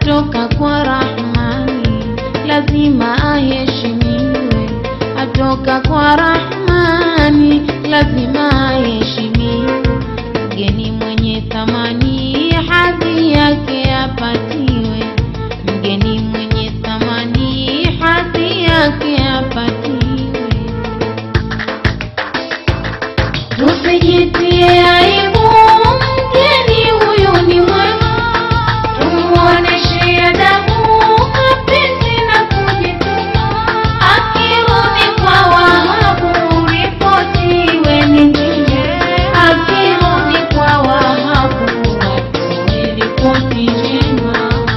atoka kwa Rahmani, lazima aheshimiwe. Atoka kwa Rahmani, lazima aheshimiwe. Mgeni mwenye thamani, hadhi yake apatiwe. Mgeni mwenye thamani, hadhi yake apatiwe. Tusijitie aibu, mgeni huyu ni mwema, tumuoneshe adabu, mapenzi na kujituma. Akirudi kwa Wahabu, ripoti iwe ni njema. Akirudi kwa Wahabu, atoe ripoti njema.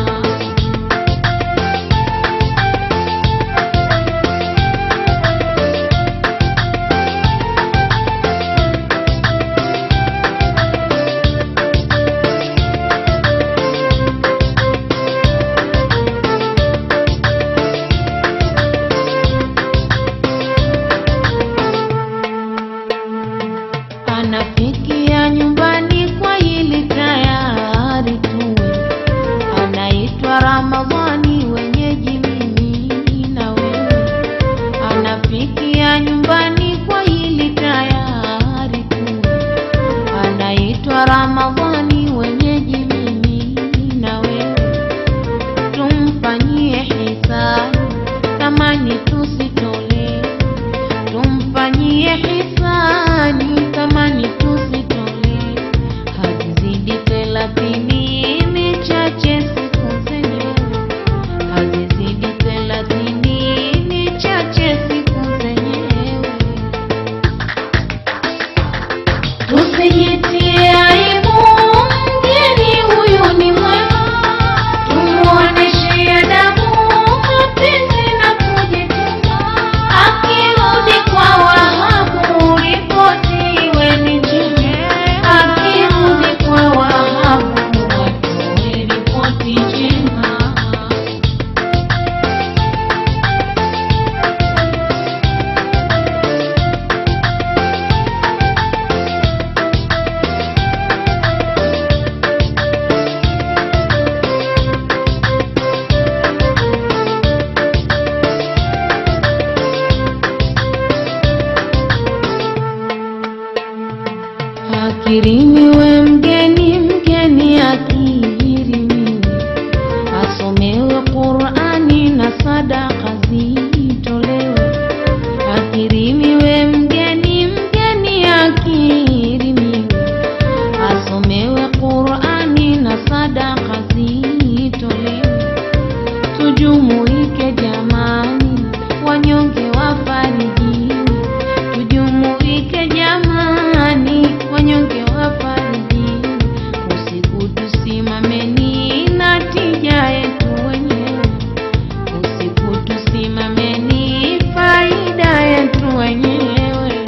anafikia nyumbani kwa ili tayari tuwe anaitwa Ramadhani wenyeji mimi na wewe anafikia nyumbani kwa ili tayari tuwe anaitwa Ramadhani wenyeji mimi na wewe tumfanyie hisani thamani tusitolee tumfanyie hisani thamani tusitolee hazizidi thelathini ni chache siku zenyewe hazizidi thelathini ni chache siku zenyewe tusijitie aibu mgeni huyu ni mwema tumuoneshe adabu mapenzi na kujituma akirudi kwa wahabu ripoti iwe ni njema akirudi kwa wahabu watoe ripoti njema Akirimiwe mgeni, mgeni akirimiwe, asomewe Qur'ani na sadaka zitolewe. Akirimiwe mgeni, mgeni akirimiwe, asomewe Qur'ani na sadaka zitolewe. Tujumuike jamani, wanyonge wafarijiwe. Tujumuike jamani, wanyonge wafarijiwe. Usiku tusimameni na tija yetu wenyewe. Usiku tusimameni faida yetu wenyewe.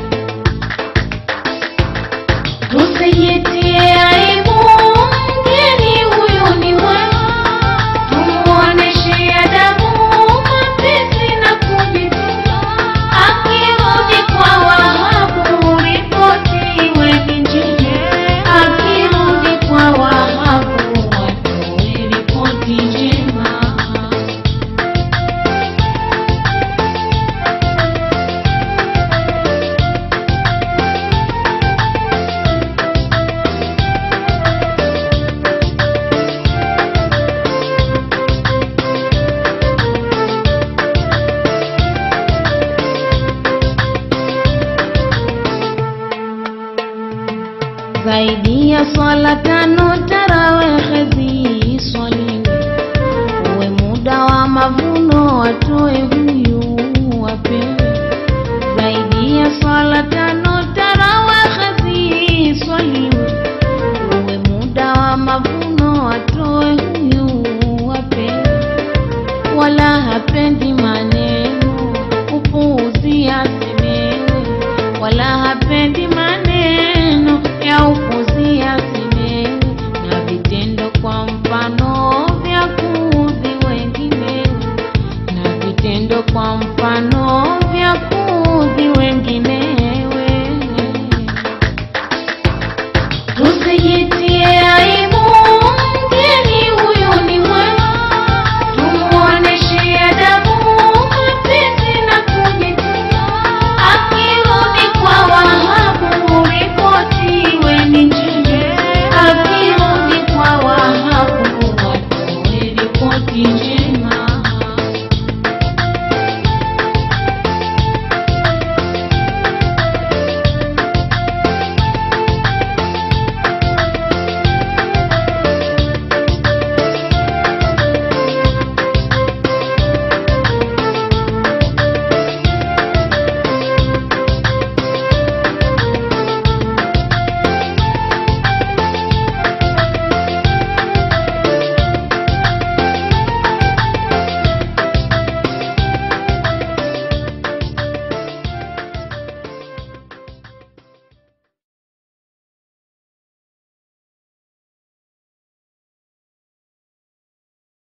Tusijitie aibu, mgeni huyu ni mwema, tumuoneshe adabu, mapenzi na kujituma. Akirudi kwa Wahabu, ripoti iwe ni njema. Akirudi kwa Wahabu, watoe ripoti njema. zaidi ya swala tano tarawehe ziswaliwe, uwe muda wa mavuno watoe huyu wapewe. Zaidi ya swala tano tarawehe ziswaliwe, uwe muda wa mavuno watoe huyu wapewe wala hapendi maneno upuuzi asemewe, wala hapendi maneno ya upuuzi asemewe, na vitendo kwa mfano vya kuudhi wenginewe, na vitendo kwa mfano vya kuudhi wenginewe. Tusijitie aibu, mgeni wachinje